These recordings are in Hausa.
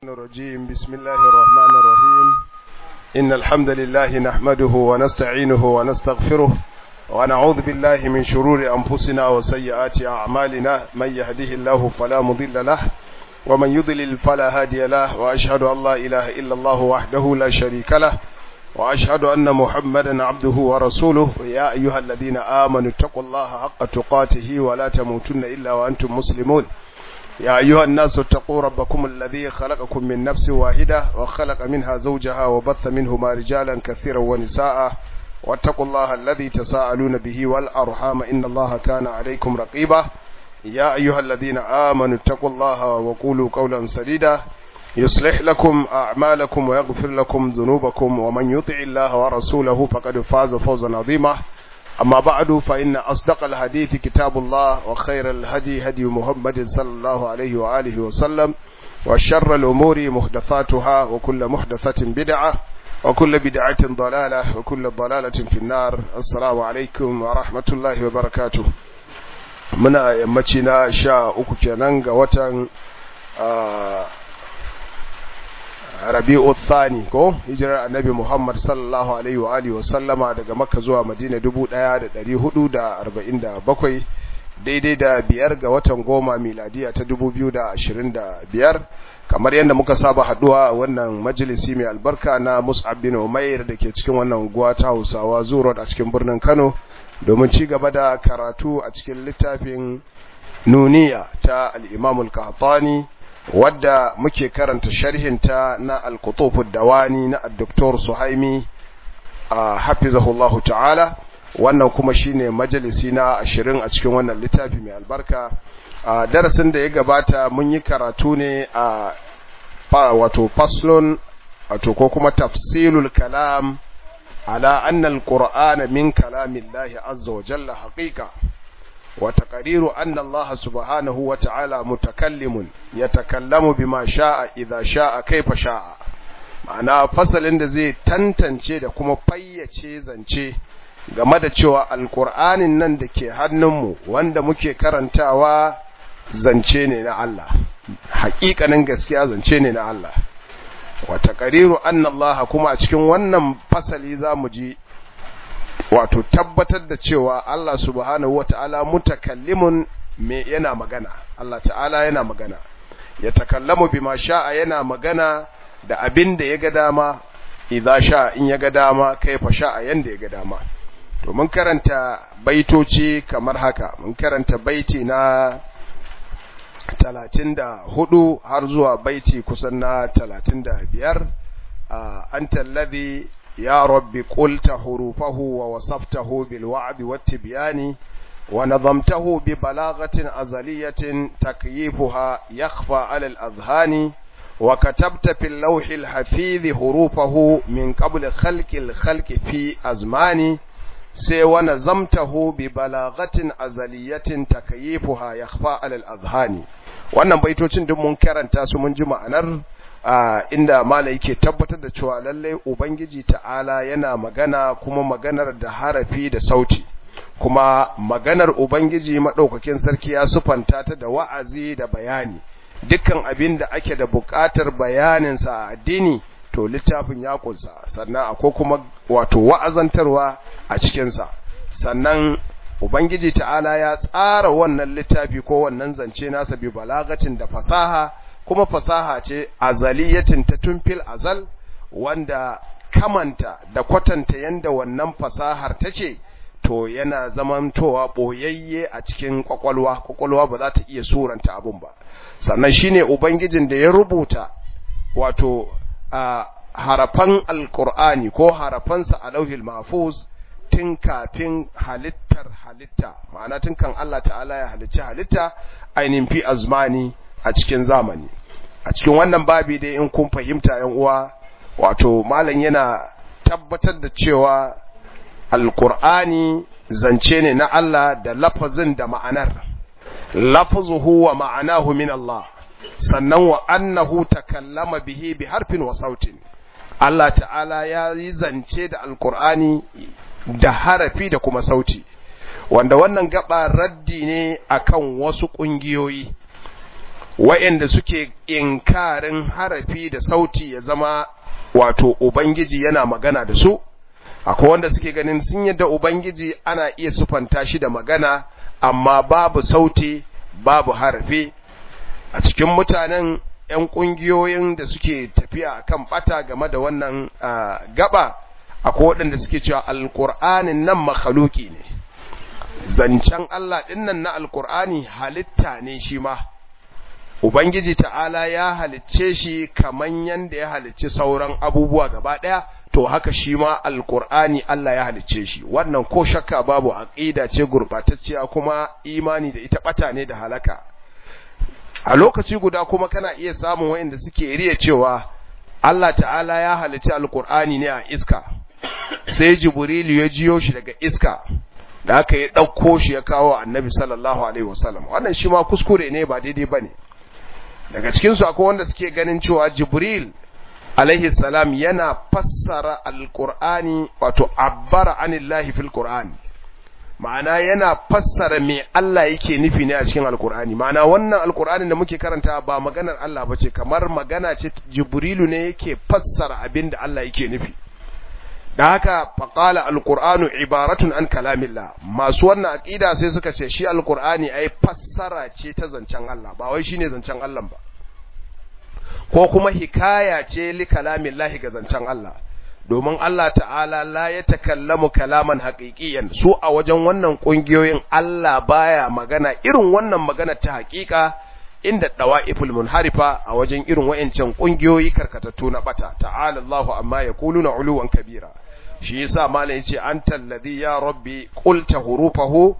الرجيم بسم الله الرحمن الرحيم إن الحمد لله نحمده ونستعينه ونستغفره ونعوذ بالله من شرور أنفسنا وسيئات أعمالنا من يهده الله فلا مضل له ومن يضلل فلا هادي له وأشهد أن لا إله إلا الله وحده لا شريك له وأشهد أن محمدا عبده ورسوله يا أيها الذين آمنوا اتقوا الله حق تقاته ولا تموتن إلا وأنتم مسلمون يا أيها الناس اتقوا ربكم الذي خلقكم من نفس واحدة وخلق منها زوجها وبث منهما رجالا كثيرا ونساء واتقوا الله الذي تساءلون به والأرحام إن الله كان عليكم رقيبا يا أيها الذين آمنوا اتقوا الله وقولوا قولا سديدا يصلح لكم أعمالكم ويغفر لكم ذنوبكم ومن يطع الله ورسوله فقد فاز فوزا عظيما أما بعد فإن أصدق الحديث كتاب الله وخير الهدي هدي محمد صلى الله عليه وآله وسلم وشر الأمور محدثاتها وكل محدثة بدعة وكل بدعة ضلالة وكل ضلالة في النار السلام عليكم ورحمة الله وبركاته muna yammaci na sha uku kenan ga watan rabi'u thani ko hijirar annabi muhammad sallallahu alaihi wa alihi wa sallama daga makka zuwa madina 1447 daidai da biyar ga watan goma miladiya ta 2025 kamar yadda muka saba haduwa wannan majalisi mai albarka na mus'ab bin umair da ke cikin wannan unguwa ta hausawa zuwa a cikin birnin kano domin ci gaba da karatu a cikin littafin nuniya ta al-imamul qahtani wadda muke karanta sharhinta na al-qutufud dawani na al-doktor suhaimi a hafizahullahu ta'ala wannan kuma shine majalisi na ashirin a cikin wannan littafi mai albarka a darasin da ya gabata mun yi karatu ne a wato faslun wato ko kuma tafsilul kalam ala anna al-qur'ana min kalamillahi azza wa jalla haqiqa وتقرير أن الله سبحانه وتعالى متكلم يتكلم بما شاء إذا شاء كيف شاء ma'ana fasalin da zai tantance da kuma fayyace zance game da cewa alkur'anin nan da ke hannunmu wanda muke karantawa zance ne na Allah haƙiƙanin gaskiya zance ne na Allah wa taqriru anna Allah kuma a cikin wannan fasali zamu ji wato tabbatar da cewa Allah subhanahu wata'ala mutakallimun me yana magana Allah ta'ala yana magana ya takallamu bima sha'a yana magana da abin da ya ga dama idza sha'a in ya ga dama kaifa sha'a yanda ya ga dama to mun karanta baitoci kamar haka mun karanta baiti na 34 har zuwa baiti kusan na 35 anta alladhi يا رب قلت حروفه ووصفته بالوعد والتبيان ونظمته ببلاغة أزلية تكييفها يخفى على الأذهان وكتبت في اللوح الحفيظ حروفه من قبل خلق الخلق في أزمان سي ونظمته ببلاغة أزلية تكييفها يخفى على الأذهان wannan baitocin duk mun karanta su mun ji ma'anar Uh, inda malai yake tabbatar da cewa lallai ubangiji ta'ala yana magana kuma maganar da harafi da sauti kuma maganar ubangiji madaukakin sarki ya sufanta ta da wa'azi da bayani dukkan abin da ake da buƙatar bayanin sa a addini to littafin ya kunsa sannan akwai kuma wato wa'azantarwa a cikin sa sannan ubangiji ta'ala ya tsara wannan littafi ko wannan zance nasa bi balagatin da fasaha kuma fasaha ce azaliyatin ta tumfil azal wanda kamanta da kwatanta yanda wannan fasahar take to yana zamantowa boyayye a cikin kwakwalwa kwakwalwa ba za ta iya suranta abun ba sannan shine ubangijin da ya rubuta wato a harafan alqur'ani ko harafansa a lauhil mahfuz tun kafin halittar halitta ma'ana tun kan Allah ta'ala ya halicci halitta ainihin fi azmani a cikin zamani a cikin wannan babi dai in kun fahimta yan uwa wato malam yana tabbatar da cewa alqur'ani zance ne na Allah da lafazin da ma'anar lafazuhu wa ma'anahu min Allah sannan wa annahu takallama bihi bi harfin wa sautin Allah ta'ala ya yi zance da alqur'ani da harafi da kuma sauti wanda wannan gaba raddi ne akan wasu kungiyoyi wa'anda suke inkarin harafi da sauti ya zama wato ubangiji yana magana da su akwai wanda suke ganin sun yadda ubangiji ana iya sufanta shi da magana amma babu sauti babu harafi a cikin mutanen 'yan ƙungiyoyin da suke tafiya kan bata game da wannan gaba akwai waɗanda suke cewa alƙur'anin nan makhaluki ne zancen Allah ɗinnan na alƙur'ani halitta ne shi ma Ubangiji ta'ala ya halicce shi kaman yanda ya halicci sauran abubuwa gaba ɗaya to haka shi ma alƙur'ani Allah ya halicce shi wannan ko shakka babu aqida ce gurɓatacciya kuma imani da ita ɓata ne da halaka a lokaci guda kuma kana iya samun wayanda suke riya cewa Allah ta'ala ya halicci alkur'ani ne a iska sai jibrilu ya jiyo shi daga iska da aka yi ɗauko shi ya kawo annabi sallallahu alaihi wasallam wannan shi ma kuskure ne ba daidai ba ne daga cikinsu akwai wanda suke ganin cewa jibril alaihi salam yana fassara alkur'ani wato abbara anillahi fil qur'ani ma'ana yana fassara me Allah yake nufi ne a cikin alkur'ani ma'ana wannan alkur'ani da muke karanta ba maganar Allah bace kamar magana ce jibrilu ne yake fassara abin da Allah yake nufi da haka faqala alqur'anu ibaratun an kalamillah masu wannan aqida sai suka ce shi alqur'ani ai fassara ce ta zancen Allah ba wai shine zancen Allah ba ko kuma hikaya ce li kalamillahi ga zancen Allah domin Allah ta'ala la ya takallamu kalaman haƙiƙiyan su a wajen wannan ƙungiyoyin Allah baya magana irin wannan magana ta haƙiƙa inda dawa'iful munharifa a wajen irin wayancan ƙungiyoyi karkatattu na bata ta'ala Allahu amma yaquluna uluwan kabira shi yasa malam yace anta alladhi ya rabbi qulta hurufahu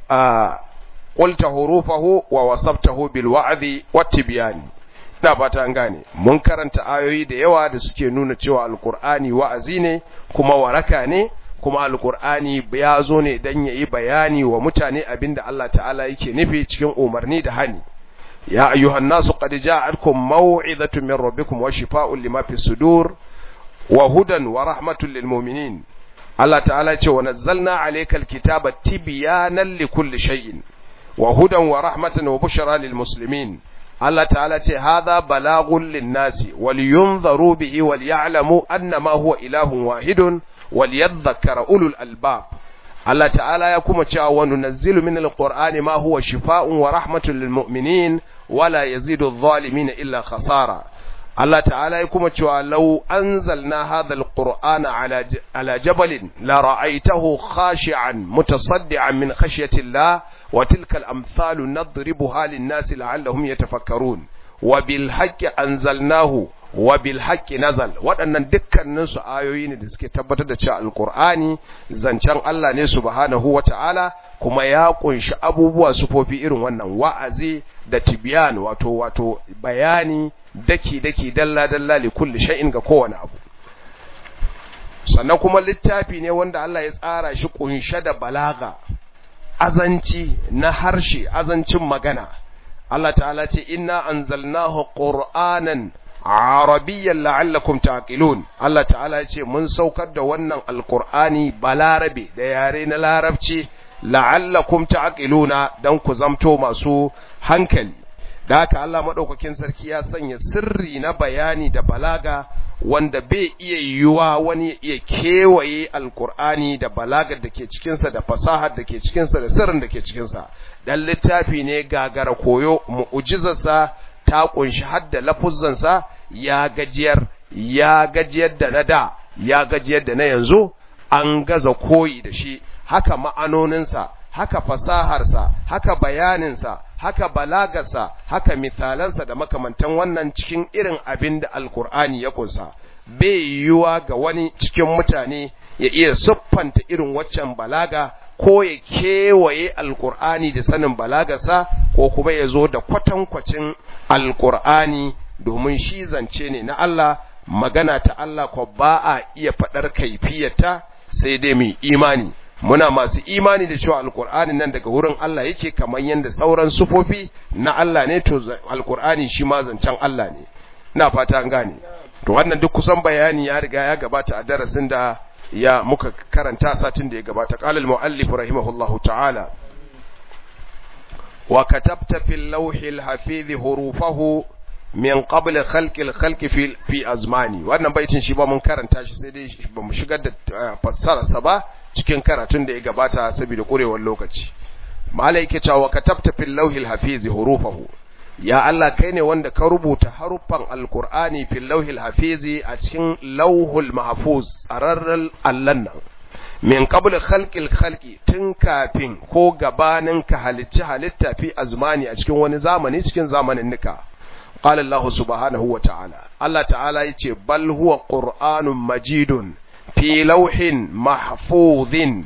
qulta hurufahu wa wasaftahu bil wa'dhi wat tibyani ina fata an gane mun karanta ayoyi da yawa da suke nuna cewa alkur'ani wa'azi ne kuma waraka ne kuma alkur'ani ya zo ne dan yayi bayani wa mutane abinda Allah ta'ala yake nufi cikin umarni da hani ya ayyuhan nasu qad ja'atkum maw'izatun min rabbikum wa shifaa'un lima fi sudur wa hudan wa rahmatun lil mu'minin Allah ta'ala ce wa nazzalna alaykal kitaba tibyanan likulli shay'in wa hudan wa rahmatan wa bushra lil muslimin Allah ta'ala ce hadha balagun linnasi wal yunzaru bihi wal ya'lamu annama huwa ilahun wahidun wal yadhakkara ulul albab Allah ta'ala ya kuma cewa wa nunazzilu min alqur'ani ma huwa shifaa'un wa rahmatun lil mu'minin wala yazidu adh-dhalimin illa khasara Allah ta'ala ya kuma cewa law anzalna hadha alqur'ana ala ala jabalin la ra'aytahu khashi'an mutasaddian min khashyati Allah وتلك الأمثال نضربها للناس لعلهم يتفكرون وبالحق أنزلناه وبالحق نزل waɗannan dukkanin su ayoyi ne da suke tabbatar da cewa alqur'ani zancen Allah ne subhanahu wata'ala kuma ya kunshi abubuwa sufofi irin wannan wa'azi da tibyan wato wato bayani daki daki dalla dalla li kulli shay'in ga kowane abu sannan kuma littafi ne wanda Allah ya tsara shi kunshe da balaga azanci na harshe azancin magana Allah ta'ala ce inna anzalnahu qur'anan arabiyyan la'allakum taqilun Allah ta'ala ce mun saukar da wannan alqur'ani balarabe da yare na larabci la'allakum taqiluna dan ku zamto masu hankali da haka Allah madaukakin sarki ya sanya sirri na bayani da balaga wanda bai iya yiwuwa wani iya kewaye alkur'ani da balagar da ke cikinsa da fasahar da ke cikinsa da sirrin da ke cikinsa dan littafi ne gagara koyo mu'ujizarsa ta kunshi hadda lafuzzansa ya gajiyar ya gajiyar da na da ya gajiyar da na yanzu an gaza koyi da shi haka ma'anoninsa haka fasaharsa haka bayaninsa haka balagarsa haka misalansa da makamantan wannan cikin irin abin da alkur'ani ya kunsa bai yiwuwa ga wani cikin mutane ya iya siffanta irin waccan balaga ko ya kewaye alkur'ani da sanin balagarsa ko kuma ya zo da kwatankwacin alkur'ani domin shi zance ne na Allah magana ta Allah ko ba a iya faɗar kaifiyarta sai dai mai imani muna masu imani da cewa alkur'ani nan daga wurin Allah yake kamar yadda sauran sufofi na Allah ne to alkur'ani shi ma zancen Allah ne ina fata an gane to wannan duk kusan bayani ya riga ya gabata a darasin da ya muka karanta satin da ya gabata qala al-muallif rahimahullahu ta'ala wa katabta fil lawhil hafiz hurufahu min qabl khalqil khalqi fi fi azmani wannan baitin shi ba mun karanta shi sai dai ba mu shigar da fassara sa ba cikin karatun da ya gabata saboda kurewar lokaci malai yake cewa katabta fil lawhil hafiz hurufahu ya Allah kai ne wanda ka rubuta haruffan alkur'ani fil lauhil hafizi a cikin lauhul mahfuz tsararren allan nan min qabl khalqil khalqi tun kafin ko gabanin ka halicci halitta fi azmani a cikin wani zamani cikin zamanin nika qala Allah subhanahu wa ta'ala Allah ta'ala yace bal huwa qur'anun majidun fi lauhin mahfuzin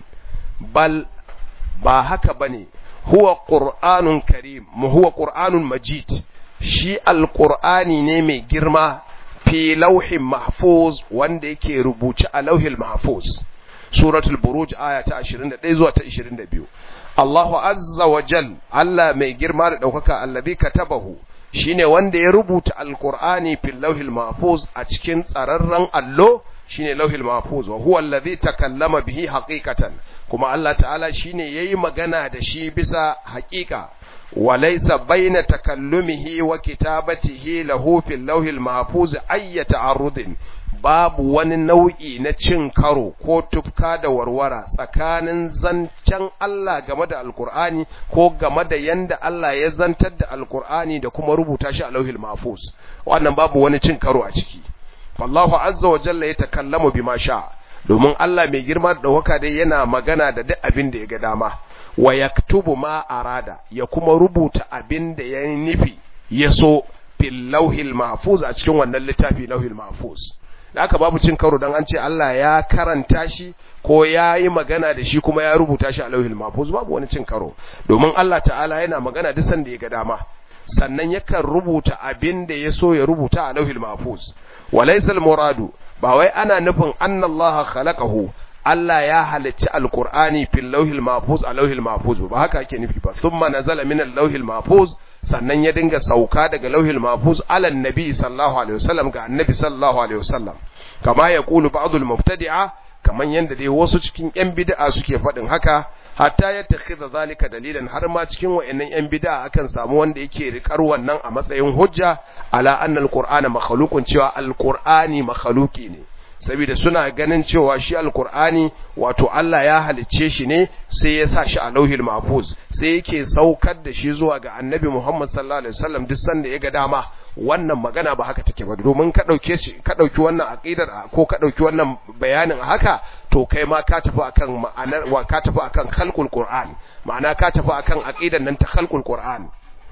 bal ba haka bane huwa qur'anun karim mu huwa qur'anun majid shi alqur'ani ne mai girma fi lauhin mahfuz wanda yake rubuce a lauhil mahfuz suratul buruj aya ta 21 zuwa ta 22 Allahu azza wa jal Allah mai girma da daukaka allazi katabahu shine wanda ya rubuta alqur'ani fil lauhil mahfuz a cikin tsararren allo shine lauhil mahfuz wa huwa allazi takallama bihi haqiqatan kuma Allah ta'ala shine yayi magana da shi bisa haƙiƙa walaysa baina takallumihi wa kitabatihi lahu fil lauhil mahfuz ayya ta'arrudin babu wani nau'i na cin karo ko tufka da warwara tsakanin zancen Allah game da alkur'ani ko game da yanda Allah ya zantar da alkur'ani da kuma rubuta shi a lauhil mahfuz wannan babu wani cin karo a ciki wallahu azza wa jalla ya takallamu bima sha domin Allah mai girma da ɗaukaka dai yana magana da duk abin da ya ga dama wa yaktubu ma arada ya kuma rubuta abin da ya nufi ya so fil lauhil mahfuz a cikin wannan littafi lauhil mahfuz da aka babu cin karo dan an ce Allah ya karanta shi ko ya yi magana da shi kuma ya rubuta shi a lauhil mahfuz babu wani cin karo domin Allah ta'ala yana magana duk sanda ya ga dama sannan yakan rubuta abin da ya so ya rubuta a lauhil mahfuz walaysal muradu ba wai ana nufin annallaha khalaqahu Allah ya halicci alqur'ani fil lauhil mahfuz a lauhil mahfuz ba haka ake nufi ba thumma nazala min al-lauhil mahfuz sannan ya dinga sauka daga lauhil mahfuz ala nabi sallallahu alaihi wasallam ga annabi sallallahu alaihi wasallam kama yaqulu ba'd al-mubtadi'a kaman yanda dai wasu cikin yan bid'a suke faɗin haka hatta ya takhidha zalika dalilan har ma cikin wayannan yan bid'a akan samu wanda yake rikar wannan a matsayin hujja ala anna alqur'ana makhluqun cewa alqur'ani makhluqi ne saboda suna ganin cewa shi alqur'ani wato Allah ya halicce shi ne sai ya sa shi a lauhil mahfuz sai yake saukar da shi zuwa ga annabi Muhammad sallallahu alaihi wasallam duk sanda ya ga dama wannan magana ba haka take ba domin ka dauke shi ka dauki wannan aqidar ko ka dauki wannan bayanin haka to kai ma ka tafi akan ma'anar wa ka tafi akan khalqul qur'an ma'ana ka tafi akan aqidar nan ta khalqul qur'an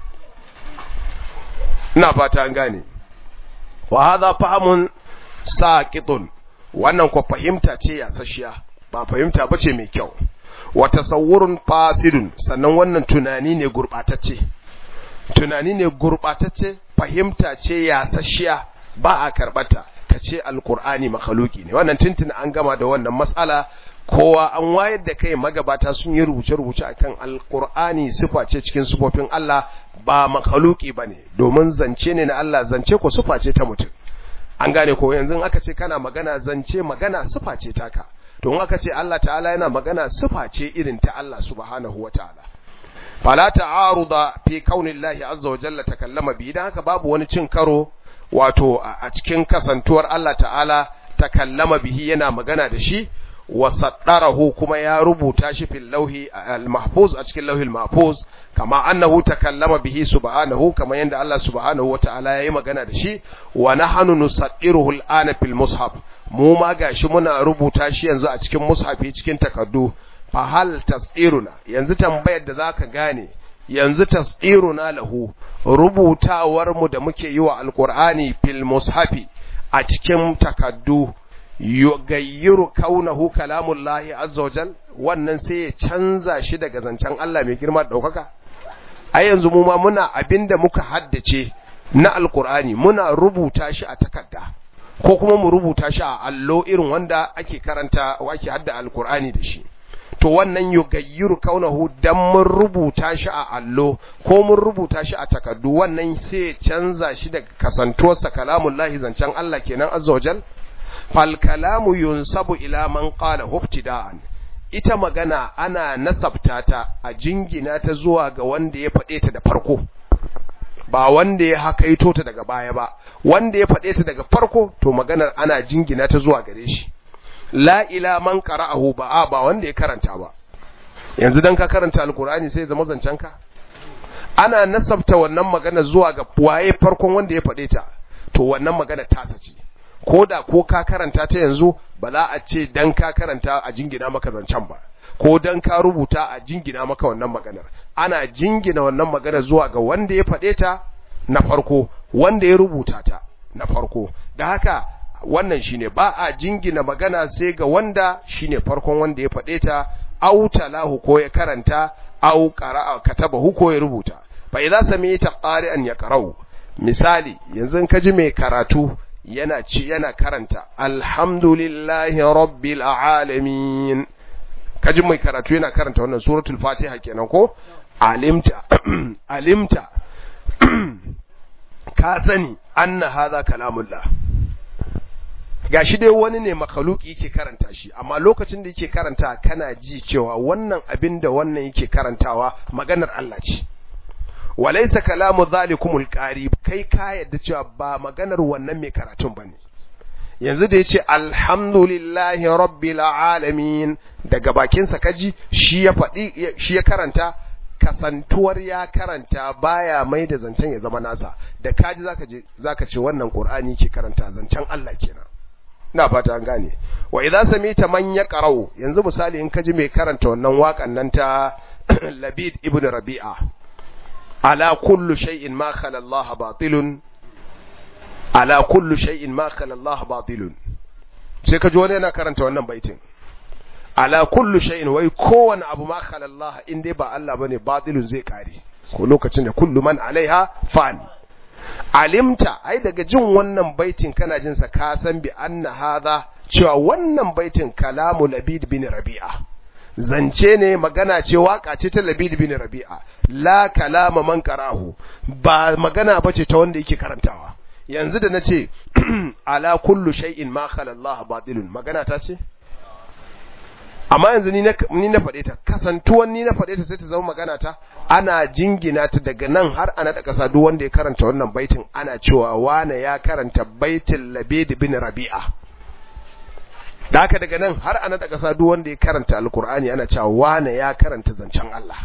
ina fata an gane wa hadha fahamun saqitun wannan ko fahimta ce yasashiya ba fahimta bace mai kyau wa tasawwurun fasidun sannan wannan tunani ne gurbatacce tunani ne gurbatacce fahimta ce yasashiya ba a karbata kace alqur'ani makhluki ne wannan tuntuna an gama da wannan matsala kowa an wayar da kai magabata sun yi rubuce-rubuce akan alqur'ani sifa ce cikin sifofin Allah ba makhluki bane domin zance ne na Allah zance ko sifa ce ta mutum an gane ko yanzu aka ce kana magana zance magana sifa ce taka to in aka ce Allah ta'ala yana magana sifa ce irin ta Allah subhanahu wataala fala ta'aruda fi kaunillahi azza wa jalla takallama bi dan haka babu wani cin karo wato a cikin kasantuwar Allah ta'ala takallama bihi yana magana da shi wa saddarahu kuma ya rubuta shi fil lauhi al-mahfuz a cikin lauhil mahfuz kama annahu takallama bihi subhanahu kama yanda Allah subhanahu wa ta'ala yayi magana da shi wa nahnu nusaddiruhu al-ana fil mushaf mu ma gashi muna rubuta shi yanzu a cikin mushafi cikin takaddu fa hal tasdiruna yanzu tambayar da zaka gane yanzu tasdiruna lahu rubutawar mu da muke yi wa alqur'ani fil mushafi a cikin takaddu yugayyiru kaunahu kalamullahi azza wajal wannan sai ya canza shi daga zancen Allah mai girma daukaka a yanzu mu ma muna abinda muka haddace na alqur'ani muna rubuta shi a takarda ko kuma mu rubuta shi a allo irin wanda ake karanta ake hadda alqur'ani da shi to wannan yugayyiru kaunahu dan mun rubuta shi a allo ko mun rubuta shi a takardu wannan sai ya canza shi daga kasantuwarsa kalamullahi zancen Allah kenan azza wajal fal kalamu yunsabu ila man qala ibtida'an ita magana ana nasabta ta a jingina ta zuwa ga wanda ya faɗe ta da farko ba wanda ya hakaito ta daga baya ba wanda ya faɗe ta daga farko to maganar ana jingina ta zuwa gare shi la ila man qara'ahu ba ba wanda ya karanta ba yanzu dan ka karanta alqur'ani sai zama zancen ka ana nasabta wannan magana zuwa ga waye farkon wanda ya faɗe ta to wannan magana tasa ce ko da ko ka karanta ta yanzu ba za a ce dan ka karanta a jingina maka zancen ba ko dan ka rubuta a jingina maka wannan maganar ana jingina wannan magana zuwa ga wanda ya faɗe ta na farko wanda ya rubuta ta na farko da haka wannan shine ba a jingina magana sai ga wanda shine farkon wanda ya faɗe ta au talahu ko ya karanta au qara'a katabahu ko ya rubuta fa idza sami'ta qari'an yaqra'u misali yanzu ka ji mai karatu yana ci yana karanta alhamdulillahi rabbil alamin kaji mai karatu yana karanta wannan suratul fatiha kenan ko alimta alimta ka sani anna hadha kalamullah gashi dai wani ne makhluki yake karanta shi amma lokacin da yake karanta kana ji cewa wannan abin da wannan yake karantawa maganar Allah ce walaysa kalamu zalikumul qari kai ka yadda cewa ba maganar wannan mai karatun bane yanzu da yace alhamdulillahi rabbil alamin daga bakin sa kaji shi ya faɗi shi ya karanta kasantuwar ya karanta baya mai da zancen ya zama nasa da kaji zaka je zaka ce wannan qur'ani ke karanta zancen Allah kenan ina fata an gane wa idza samita man yaqra'u yanzu misali in kaji mai karanta wannan waƙan nan ta Labid ibn Rabi'a ala kullu shay'in ma khala Allah batilun ala kullu shay'in ma khala Allah batilun sai kaji wani yana karanta wannan baitin ala kullu shay'in wai kowane abu ma khala Allah in dai ba Allah bane batilun zai kare ko lokacin da kullu man alaiha fan alimta ai daga jin wannan baitin kana jin sa ka san bi anna hadha cewa wannan baitin kalamu labid bin rabi'a zance ne magana ce waka ce ta labid bin rabi'a la kalama man karahu ba magana bace ta wanda yake karantawa yanzu da nace ala kullu shay'in ma khala Allah batilun magana ta ce amma yanzu ni na ni na faɗe ta kasantuwan ni na faɗe ta sai ta zama magana ta ana jingina ta daga nan har ana da kasa duk wanda ya karanta wannan baitin ana cewa wane ya karanta baitin labid bin rabi'a da haka daga nan har ana da kasa duk wanda ya karanta alkur'ani ana cewa wane ya karanta zancen Allah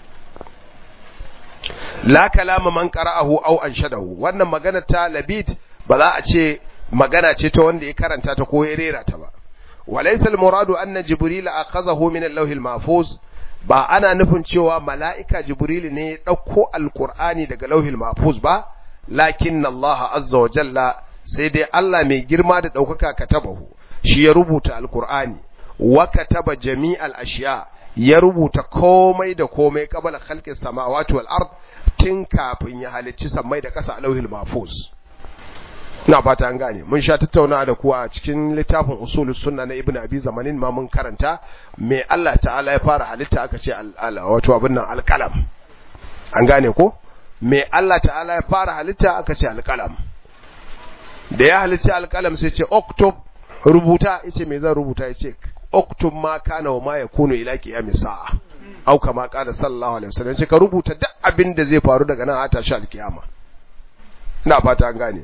la kalama man qara'ahu aw anshadahu wannan magana ta labid ba za a ce magana ce ta wanda ya karanta ta ko ya rera ta ba walaysa almuradu anna jibril akhadhahu min al-lawh al-mahfuz ba ana nufin cewa mala'ika jibril ne ya dauko alqur'ani daga lauhil mahfuz ba lakin Allah azza wa jalla sai dai Allah mai girma da daukaka katabahu shi ya rubuta alqur'ani wa kataba jami'al ashiya ya rubuta komai da komai qabla khalqis samawati wal ard tun kafin ya halicci sammai da ƙasa a lauhil mahfuz ina fata an gane mun sha tattauna da kuwa a cikin littafin usulus sunna na ibnu abi zamanin ma mun karanta me Allah ta'ala ya fara halitta aka ce wato abin nan alqalam an gane ko me Allah ta'ala ya fara halitta aka ce alqalam da ya halitta alqalam sai ce oktub rubuta yace me zan rubuta yace oktub ma kana wa ma yakunu ila qiyamis sa'a au kama qala sallallahu alaihi wasallam ce ka rubuta duk abin da zai faru daga nan a tashi alkiyama ina fata an gane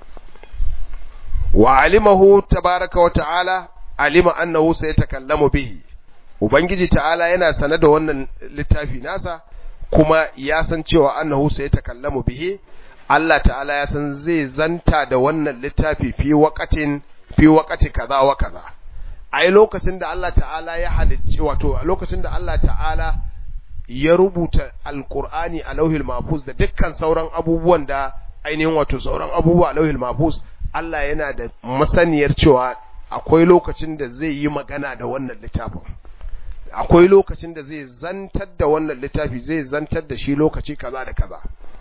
wa alimahu tabaraka wa ta'ala alima annahu sayatakallamu bihi ubangiji ta'ala yana sane da wannan littafi nasa kuma ya san cewa annahu sayatakallamu bihi Allah ta'ala ya san zai zanta da wannan littafi fi waqatin fi waqati kaza wa kaza ai lokacin da Allah ta'ala ya halicci wato lokacin da Allah ta'ala ya rubuta alqur'ani a lauhil mahfuz da dukkan sauran abubuwan da ainihin wato sauran abubuwa a lauhil mahfuz Allah yana da masaniyar cewa akwai lokacin da zai yi magana da wannan littafin akwai lokacin da zai zantar da wannan littafi zai zantar da shi lokaci kaza da kaza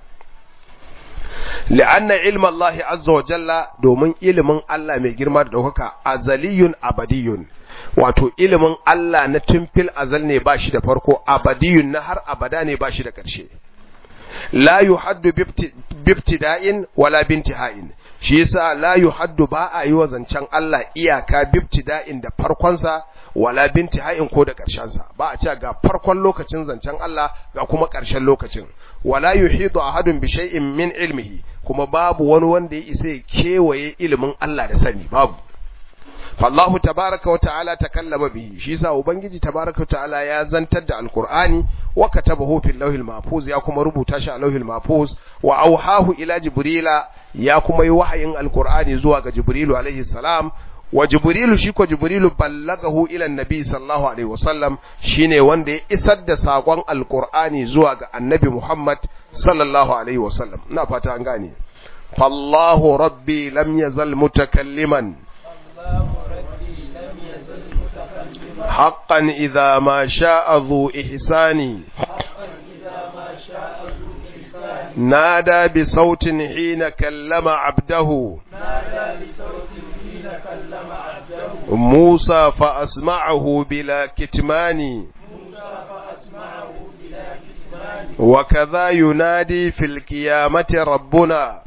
li'anna ilma Allah azza wa jalla domin ilimin Allah mai girma da daukaka azaliyun abadiyun wato ilimin Allah na tumfil azal ne ba shi da farko abadiyun na har abada ne ba shi da ƙarshe la yuhaddu bibtida'in wala bintiha'in shi yasa la yuhaddu ba a yi wa zancen Allah iyaka bibtida'in da farkonsa wala bintiha'in ko da ƙarshen sa ba a ce ga farkon lokacin zancen Allah ga kuma ƙarshen lokacin wala yuhidu ahadun bi shay'in min ilmihi kuma babu wani wanda ya isa ya kewaye ilimin Allah da sani babu fallahu tabaraka wa ta'ala takallama bihi shi yasa ubangiji tabaraka wa ta'ala ya zantar da alqur'ani wa katabahu fil lawhil mahfuz ya kuma rubuta shi a lawhil mahfuz wa auhahu ila jibrila ya kuma yi wahayin alqur'ani zuwa ga jibrilu alaihi salam wa jibrilu shi ko jibrilu ballagahu ila annabi sallallahu alaihi wasallam shine wanda ya isar da sakon alqur'ani zuwa ga annabi muhammad sallallahu alaihi wasallam ina fata an gane fallahu rabbi lam yazal mutakalliman حقا إذا ما شاء ذو إحسان نادى بصوت حين كلم عبده موسى فأسمعه بلا كتمان وكذا ينادي في القيامة ربنا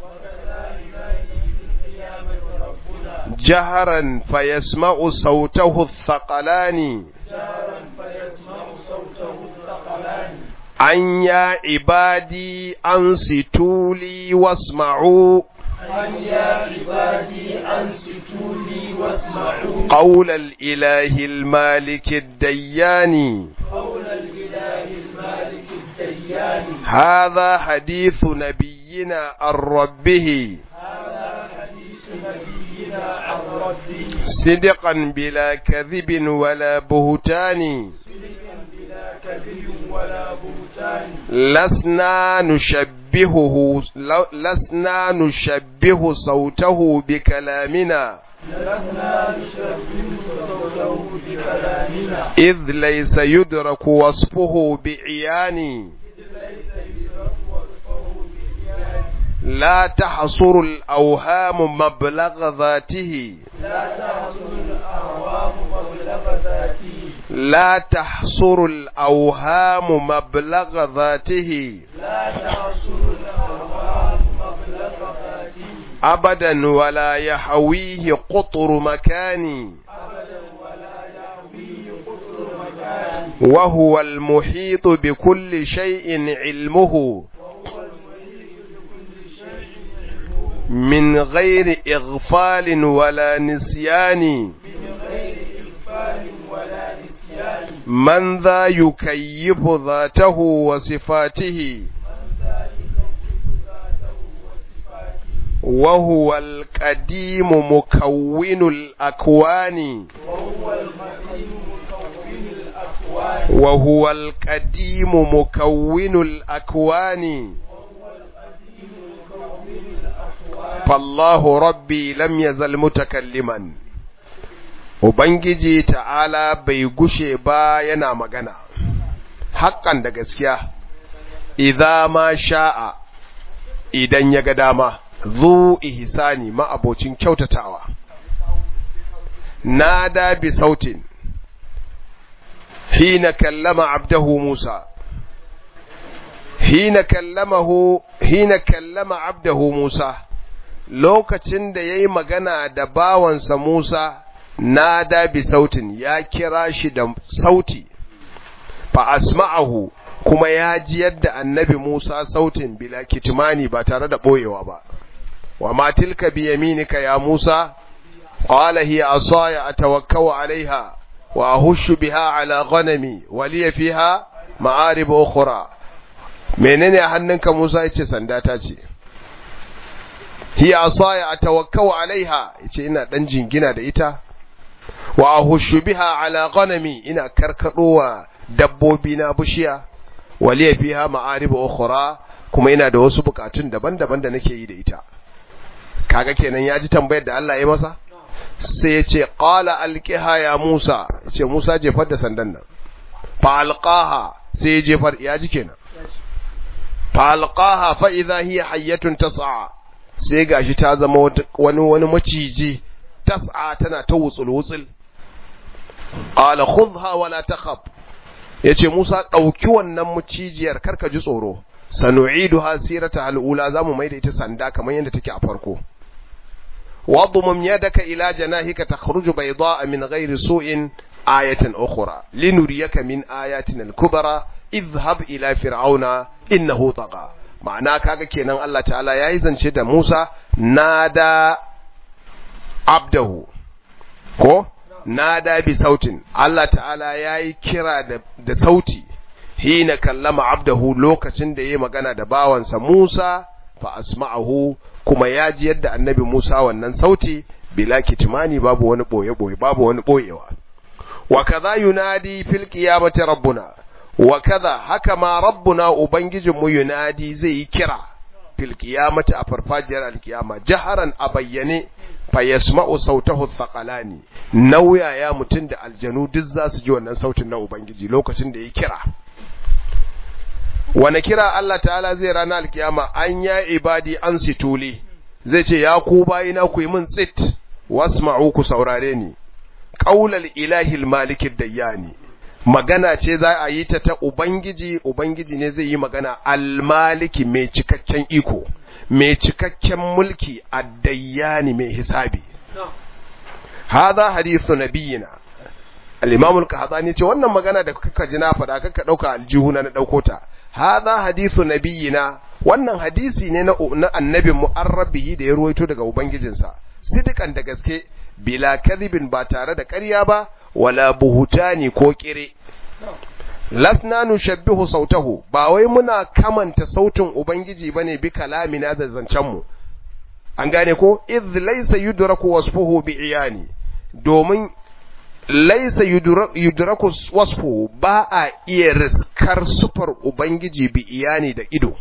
جهرا فيسمع صوته الثقلان أن يا عبادي أنصتوا لي واسمعوا أن يا عبادي أنصتوا لي واسمعوا قول الإله المالك الديان قول الإله المالك الديان هذا حديث نبينا عن ربه هذا حديث نبينا عن ربه صدقا بلا كذب ولا بهتان صدقا بلا كذب ولا بهتان لسنا نشبهه لسنا نشبه صوته بكلامنا لسنا نشبه صوته بكلامنا إذ ليس يدرك وصفه بعيان ليس يدرك وصفه بإيان لا تحصر الأوهام مبلغ ذاته لا تحصل الأعوام مبلغ ذاته لا تحصر الأوهام مبلغ ذاته لا تحصل الأعوام مبلغ ذاته أبدا ولا يحويه قطر مكان أبدا ولا يعويه قطر مكان وهو المحيط بكل شيء علمه وهو المحيط بكل شيء علمه من غير إغفال ولا نسيان من غير إغفال ولا نسيان من ذا يكيف ذاته وصفاته من ذا يكون ذاته وصفاته وهو القديم مكون الأكوان وهو القديم مكون الأكوان وهو القديم مكون الأكوان وهو القديم مكون الأكوان فالله ربي لم يزل متكلما Ubangiji ta'ala bai gushe ba yana magana, haƙƙan da gaskiya, idza ma sha'a idan ya ga dama, zu ihsani ma'abocin kyautatawa. Nada bi sautin, hina kallama abdahu Musa, hina kallamahu, hina kallama abdahu Musa, lokacin da ya yi magana da bawansa Musa, nada bi sautin ya kira shi da sauti fa asma'ahu kuma ya ji yadda annabi Musa sautin bila kitmani ba tare da boyewa ba wa ma tilka bi yaminika ya Musa qala hiya asaya atawakkau alaiha wa ahushu biha ala ghanami wa li fiha ma'arib ukhra menene a hannunka Musa yace sanda ta ce hiya asaya atawakkau alaiha yace ina dan jingina da ita wa ahushu biha ala ghanami ina karkadowa dabbobi na bushiya waliya fiha ma'arib ukhra kuma ina da wasu bukatun daban-daban da nake yi da ita kaga kenan ya ji tambayar da Allah ya masa sai ya ce qala alqiha ya Musa ce Musa jefar da sandan nan fa alqaha sai ya jefar ya ji kenan fa alqaha fa idha hiya hayyatun tas'a sai gashi ta zama wani wani maciji tas'a tana ta wutsul wutsul qala khudha wala takhaf yace Musa dauki wannan mucijiyar karka ji tsoro sanu'iduha sirata al'ula zamu maida ita sanda kamar yadda take a farko wadmum yadaka ila janahika takhruju bayda'a min ghairi su'in ayatan ukhra linuriyaka min ayatina al-kubra idhhab ila fir'auna innahu tagha ma'ana kaga kenan Allah ta'ala yayi zance da Musa nada abdahu ko nada bi sautin Allah ta'ala yayi kira da, da sauti hina kallama abdahu lokacin da yayi magana da bawansa Musa fa asma'ahu kuma ya ji yadda annabi Musa wannan sauti bila kitmani babu wani boye boye babu wani boyewa wa kaza yunadi fil qiyamati rabbuna wa kaza haka ma rabbuna ubangijinmu yunadi zai yi kira fil qiyamati a farfajiyar alkiyama jaharan a bayyane fa yasma'u sautahu thaqalani nauya ya mutun da aljanu duk za su ji wannan sautin na ubangiji lokacin da ya kira wani kira Allah ta'ala zai rana alkiyama an ya ibadi an situli zai ce ya ku bayina ku yi min tsit wasma'u ku saurare ni qaulal ilahil malikid dayyani magana ce za a yi ta ta ubangiji ubangiji ne zai yi magana almaliki mai cikakken iko mai cikakken mulki addayyani mai hisabi hadha hadithu nabiyina al-imam al-qahtani ce wannan magana da kuka ji na faɗa kaka dauka aljihuna na dauko ta hadha hadithu nabiyina wannan hadisi ne na na annabin mu'arrabihi da ya ruwaito daga ubangijinsa sidikan da gaske bila kadhibin ba tare da ƙarya ba wala buhutani ko kire lasna nushabbihu sautahu ba wai muna kamanta sautin ubangiji bane bi kalamina da zancen mu an gane ko idh laysa yudraku wasfuhu bi iyani domin laysa yudraku wasfuhu ba a iya riskar sufar ubangiji bi iyani da ido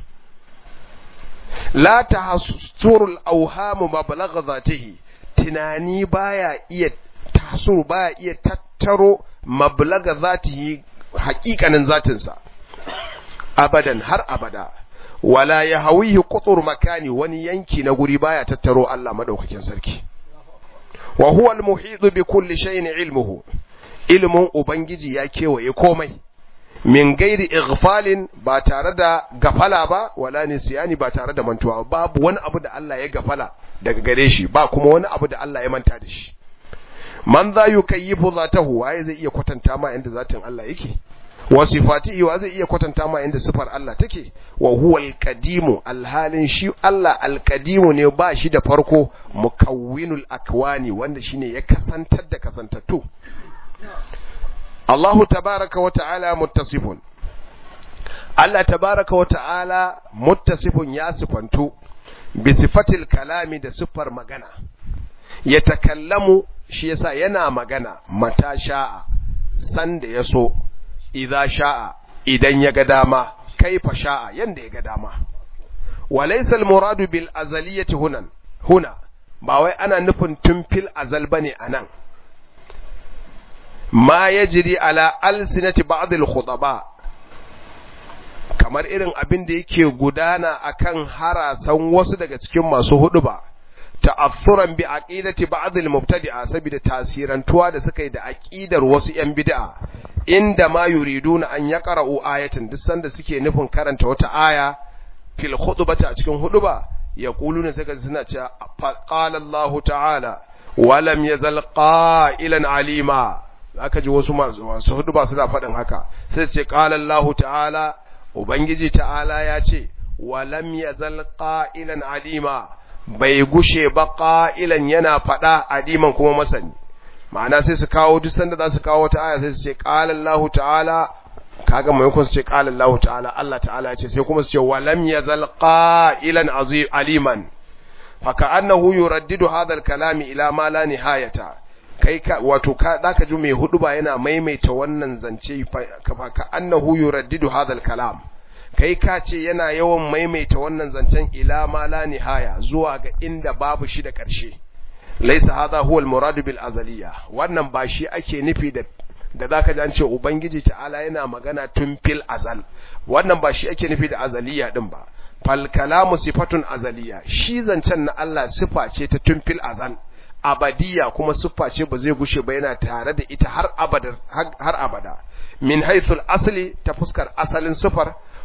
la tahassurul awhamu mablagha zatihi tunani baya iya taso baya iya tattaro mablaga zatihi haƙiƙanin zatinsa abadan har abada wala ya hawihi qutur makani wani yanki na guri baya tattaro Allah madaukakin sarki wa huwa al-muhit bi kulli shay'in ilmuhu ilmun ubangiji ya kewaye komai min gairi ighfalin ba tare da gafala ba wala nisyani ba tare da mantuwa babu wani abu da Allah ya gafala daga gare shi ba kuma wani abu da Allah ya manta da shi man za yukayyifu zatahu waye zai iya kwatanta ma inda zatin Allah yake wa sifatihi wa zai iya kwatanta ma inda sifar Allah take wa huwa al-qadimu alhalin shi Allah al-qadimu ne ba shi da farko mukawwinul akwani wanda shine ya kasantar da kasantattu Allahu tabaraka wa ta'ala muttasifun Allah tabaraka wa ta'ala muttasifun ya sifantu bi sifatil kalami da sifar magana ya takallamu shi yasa yana magana mata sha'a san da ya so idza sha'a idan ya ga dama kaifa sha'a yanda ya ga dama walaysa al-muradu bil azaliyati hunan huna ba wai ana nufin tun fil azal bane anan ma yajri ala alsinati ba'd al-khutaba kamar irin abin da yake gudana akan harasan wasu daga cikin masu hudu ba ta'assuran bi aqidati ba'd al-mubtadi'a saboda tasirantuwa da suka yi da aqidar wasu yan bid'a inda ma yuriduna an yaqra'u ayatan duk sanda suke nufin karanta wata aya fil khutbati a cikin huduba yaquluna saka suna cewa qala Allah ta'ala wa lam yazal qa'ilan alima aka ji wasu masu huduba suna faɗin haka sai su ce qala Allah ta'ala ubangiji ta'ala ya ce wa lam yazal qa'ilan alima bai gushe ba ƙa'ilan yana faɗa adiman kuma masani ma'ana sai su kawo duk sanda za su kawo wata aya sai su ce ƙalallahu ta'ala kaga maimakon su ce ƙalallahu ta'ala Allah ta'ala ce sai kuma su ce walam ya zal ƙa'ilan aliman faka annahu yuraddidu hadal kalami ila ma la nihayata kai ka wato ka zaka ji mai hudu ba yana maimaita wannan zance faka annahu yuraddidu hadal kalam kai ka ce yana yawan maimaita wannan zancen ila ma la nihaya zuwa ga inda babu shi da ƙarshe laisa hadha huwa al-murad bil azaliya wannan ba shi ake nufi da da zaka ji an ce ubangiji ta'ala yana magana tun fil azal wannan ba shi ake nufi da azaliya din ba fal kalamu sifatun azaliya shi zancen na Allah sifa ce ta tun fil azal abadiya kuma siffa ce ba zai gushe ba yana tare da ita har abada har abada min haythul asli ta fuskar asalin sifar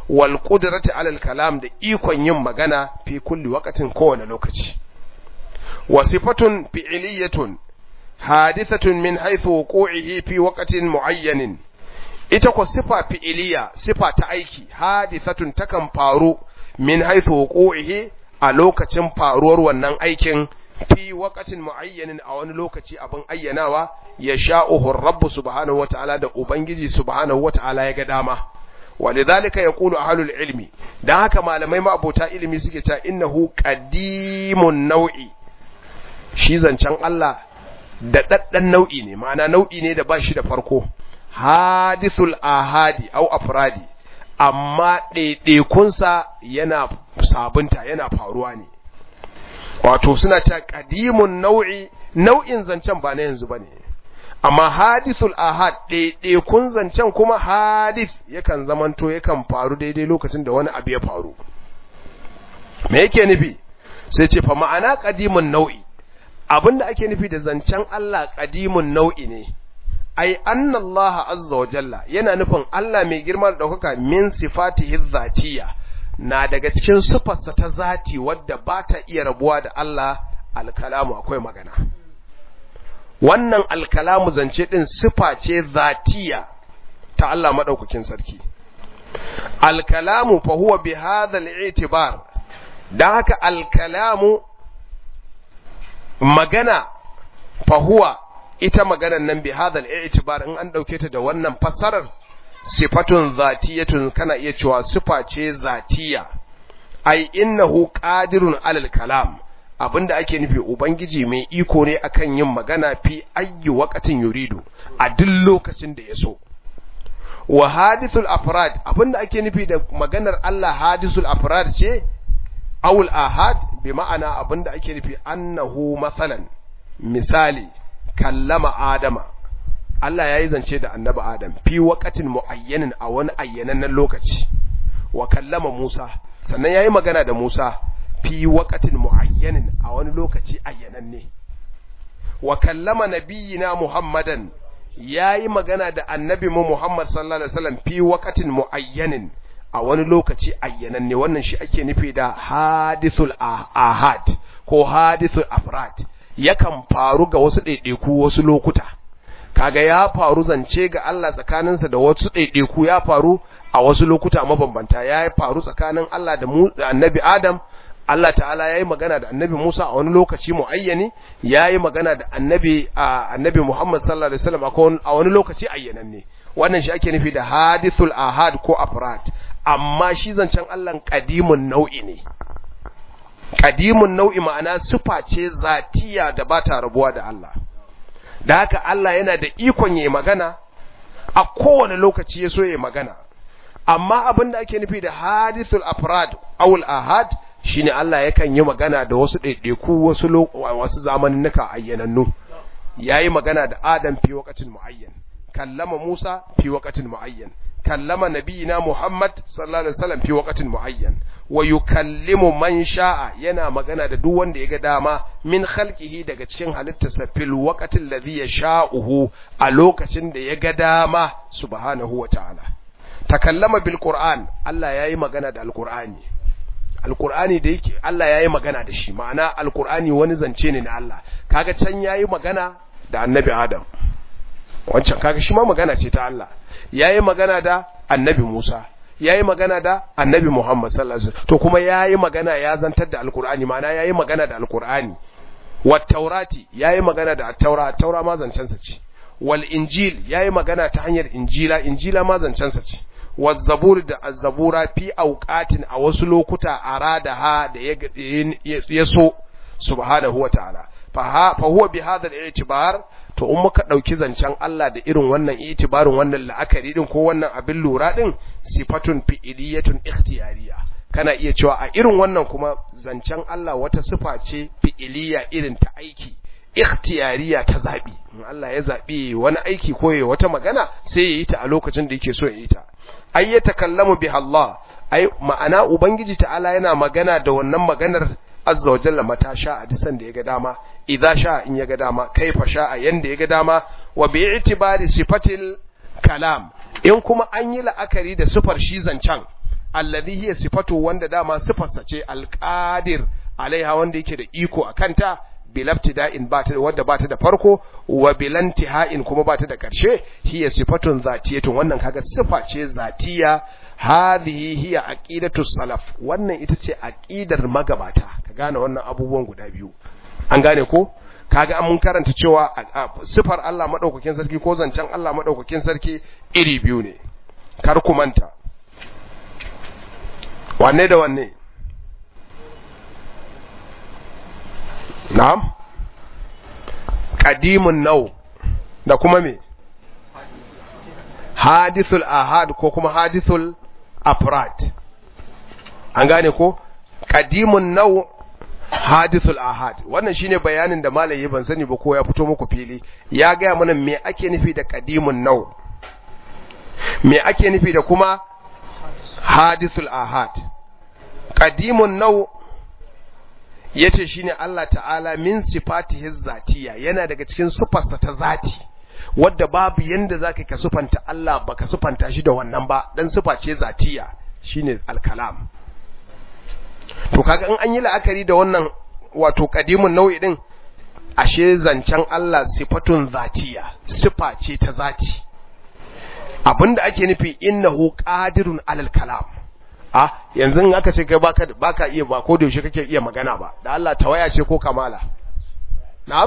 wal qudrati alal kalam da ikon yin magana fi kulli waqtin kowane lokaci wa sifatun fi'liyatun hadithatun min haythu wuqu'ihi fi waqtin muayyanin ita ko sifa fi'iliya sifa ta aiki hadithatun takan faru min haythu wuqu'ihi a lokacin faruwar wannan aikin fi waqtin muayyanin a wani lokaci abin ayyanawa ya sha'uhu rabbu subhanahu wata'ala da ubangiji subhanahu wata'ala ya ga dama walidhalika yaqulu ahlul ilmi dan haka malamai ma abota ilimi suke cewa innahu qadimun nau'i shi zancen Allah da daddan nau'i ne ma'ana nau'i ne da ba shi da farko hadithul ahadi au afradi amma ɗaiɗaikunsa yana sabunta yana faruwa ne wato suna cewa qadimun nau'i nau'in zancen ba na yanzu bane amma hadithul ahad ɗaiɗaikun zancen kuma hadith yakan zamanto yakan faru daidai lokacin da wani abu ya faru me yake nufi sai ce fa ma'ana qadimun nau'i abinda ake nufi da zancen Allah qadimun nau'i ne ai anna Allah azza wa jalla yana nufin Allah mai girma da daukaka min sifatihi zatiyya na daga cikin sifarsa ta zati wadda ba ta iya rabuwa da Allah alkalamu akwai magana wannan alkalamu zance din sifa ce zatiya ta Allah madaukakin sarki alkalamu fa huwa bi hadha al-i'tibar dan haka alkalamu magana fa huwa ita maganar nan bi hadha al-i'tibar in an dauke ta da wannan fassarar sifatun zatiyatun kana iya cewa sifa ce zatiya ai innahu qadirun alal kalam abinda ake nufi ubangiji mai iko ne akan yin magana fi ayyi waqatin yuridu a duk lokacin da ya so wa hadithul afrad abinda ake nufi da maganar Allah hadithul afrad ce awul ahad bi ma'ana abinda ake nufi annahu masalan misali kallama adama Allah ya yi zance da annabi Adam fi waqatin muayyanin a wani ayyanannen lokaci wa kallama Musa sannan yayi magana da Musa fi waqatin muayyanin a wani lokaci ayyananne wa kallama nabiyina Muhammadan yayi magana da annabi mu Muhammad sallallahu alaihi wasallam fi waqatin muayyanin a wani lokaci ayyananne wannan shi ake nufi da hadithul ahad ko hadithul afrad yakan faru ga wasu ɗaiɗaiku wasu lokuta kaga ya faru zance ga Allah tsakaninsa da wasu ɗaiɗaiku ya faru a wasu lokuta mabambanta ya faru tsakanin Allah da annabi Adam Allah ta'ala ya yi magana da annabi Musa a wani lokaci muayyani ya yi magana da annabi annabi Muhammad sallallahu alaihi wasallam a wani lokaci ayyananne wannan shi ake nufi da hadithul ahad ko afrad amma shi zancen Allah qadimun nau'i ne qadimun nau'i ma'ana sifa ce zatiya da ba ta rabuwa da Allah da haka Allah yana da ikon yayi magana a kowane lokaci ya so yayi magana amma abin da ake nufi da hadithul afrad awul ahad shine Allah yakan yi magana da wasu ɗaiɗaiku wasu wasu zamaninnika ayyanannu yayi magana da Adam fi waqatin muayyan kallama Musa fi waqatin muayyan kallama nabiyina Muhammad sallallahu alaihi wasallam fi waqatin muayyan wa yukallimu man sha'a yana magana da duk wanda ya ga dama min khalqihi daga cikin halittarsa fil waqatil ladhi yasha'uhu a lokacin da ya ga dama subhanahu wa ta'ala takallama bil qur'an Allah yayi magana da alqur'ani alqur'ani da yake Allah yayi magana da shi ma'ana alqur'ani wani zance ne na Allah kaga can yayi magana da annabi Adam wancan kaga shi ma magana ce ta Allah yayi magana da annabi Musa yayi magana da annabi Muhammad sallallahu alaihi wasallam to kuma yayi magana ya zantar da alqur'ani ma'ana yayi magana da alqur'ani wat taurati yayi magana da at-taura at-taura ma zancen sa ce wal injil yayi magana ta hanyar injila injila ma zancen sa ce waz zabur da az-zabura fi awqatin a wasu lokuta arada ha da ya so subhanahu wa ta'ala fa huwa bi hadha al-i'tibar to in muka dauki zancen Allah da irin wannan itibarin wannan la'akari din ko wannan abin lura din sifatun fi'iliyatun ikhtiyariya kana iya cewa a irin wannan kuma zancen Allah wata sifa ce fi'iliya irin ta aiki ikhtiyariya ta zabi in Allah ya zabi wani aiki ko ya wata magana sai ya yi ta a lokacin da yake so ya yi ta ay yatakallamu bi Allah ai ma'ana ubangiji ta'ala yana magana da wannan maganar azza wa jalla mata sha a disan da ya ga dama idza sha in ya ga dama kaifa sha a yanda ya ga dama wa bi i'tibari sifatil kalam in kuma an yi la'akari da sifar shi zancan alladhi hiya sifatu wanda dama sifarsa ce alqadir alaiha wanda yake da iko akanta bilabtida'in ba ta wadda ba ta da farko wa bilantiha'in kuma ba ta da ƙarshe hiya sifatun zatiyatun wannan kaga sifa ce zatiya hadhihi hiya aqidatu salaf wannan ita ce aqidar magabata ka gane wannan abubuwan guda biyu an gane ko kaga mun karanta cewa sifar Allah madaukakin sarki ko zancen Allah madaukakin sarki iri biyu ne kar ku manta wanne da wanne na'am qadimun nau da kuma me hadithul ahad ko kuma hadithul afrad an gane ko qadimun nau hadithul ahad wannan shine bayanin da malai ban sani ba ko ya fito muku fili ya ga mana me ake nufi da qadimun nau me ake nufi da kuma hadithul ahad qadimun nau yace shine Allah ta'ala min sifatihi zatiya yana daga cikin sifarsa ta zati wadda babu yanda zaka ka sufanta Allah baka sufanta shi da wannan ba dan sifa ce zatiya shine al-kalam to kaga in an yi la'akari da wannan wato qadimun nau'i din ashe zancen Allah sifatun zatiya sifa ce ta zati abinda ake nufi innahu qadirun alal kalam a yanzu in aka ce kai baka baka iya ba ko da yaushe kake iya magana ba da Allah tawaya ce ko kamala na'am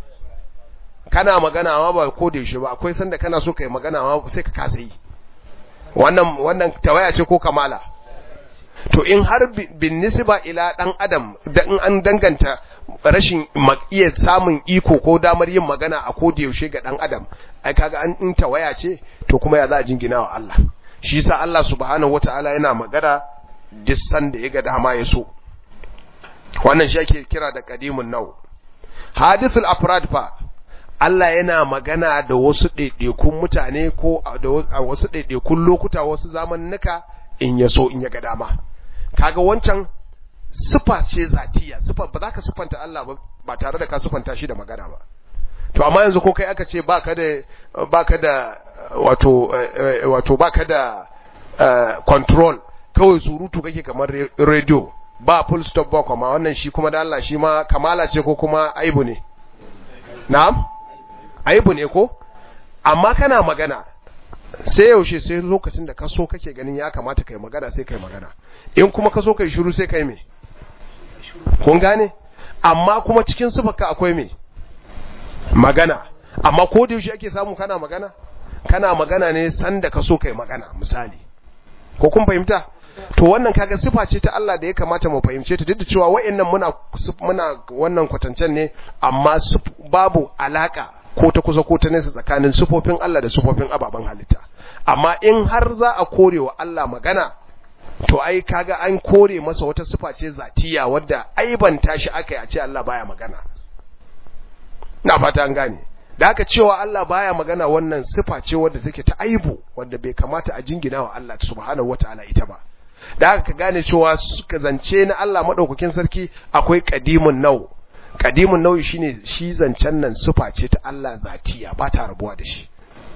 kana magana amma ba ko da yaushe ba akwai sanda kana so kai magana amma sai ka kasa yi wannan wannan tawaya ce ko kamala to in har bin nisba ila dan adam da in an danganta rashin iya samun iko ko damar yin magana a ko da yaushe ga dan adam ai kaga an in tawaya ce to kuma ya za a jingina wa Allah shi yasa Allah subhanahu wataala yana magana duk sanda ya ga dama ya so wannan shi ake kira da qadimun nau hadithul afrad fa Allah yana magana da wasu ɗaiɗaikun mutane ko a wasu ɗaiɗaikun lokuta wasu zamannuka in ya so in ya ga dama kaga wancan sifa ce zatiya sifa ba za ka sifanta Allah ba ba tare da ka sifanta shi da magana ba to amma yanzu ko kai aka ce baka da baka da wato wato baka da control kawai surutu kake kamar radio ba full stop ba kuma wannan shi kuma da Allah shi ma kamala ce ko kuma aibu ne na'am aibu ne ko amma kana magana sai yaushe sai lokacin da ka so kake ganin ya kamata kai magana sai kai magana in kuma ka so kai shiru sai kai me kun gane amma kuma cikin sifaka akwai me magana amma ko da yaushe ake samu kana magana kana magana ne sanda ka so kai magana misali ko kun fahimta to wannan kaga sifa ce ta Allah da ya kamata mu fahimce ta duk da cewa wa'annan muna muna wannan kwatancen ne amma babu alaka ko ta kusa ko ta nesa tsakanin sufofin Allah da sufofin ababen halitta amma in har za a kore wa Allah magana to ai kaga an kore masa wata sifa ce zatiya wadda aibanta shi aka yi a ce Allah baya magana na fata an gane da aka cewa Allah baya magana wannan sifa ce wadda take ta aibu wadda bai kamata a jingina wa Allah subhanahu wataala ita ba da aka ka gane cewa suka zance na Allah madaukakin sarki akwai qadimun nau qadimun nau shine shi zancen nan sifa ce ta Allah zatiya ba ta rabuwa da shi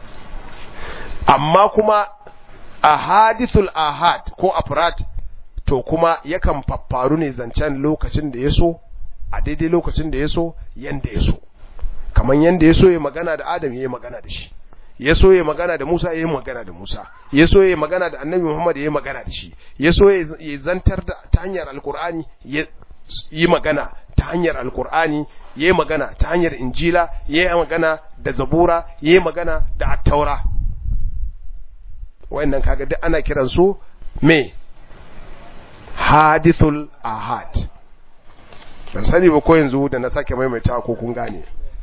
amma kuma ahadithul ahad ko afrat to kuma yakan faffaru ne zancen lokacin da ya so a daidai lokacin da ya so yanda ya so kamar yanda ya so ya magana da Adam ya yi magana da shi ya so ya magana da Musa ya yi magana da Musa ya so ya magana da Annabi Muhammad ya yi magana da shi ya so ya zantar da ta hanyar Alkur'ani ya yi magana ta hanyar Alkur'ani ya yi magana ta hanyar Injila ya yi magana da Zabura ya yi magana da Attaura wayannan kaga duk ana kiran su me hadithul ahad ban sani ba ko yanzu da na sake maimaita ko kun gane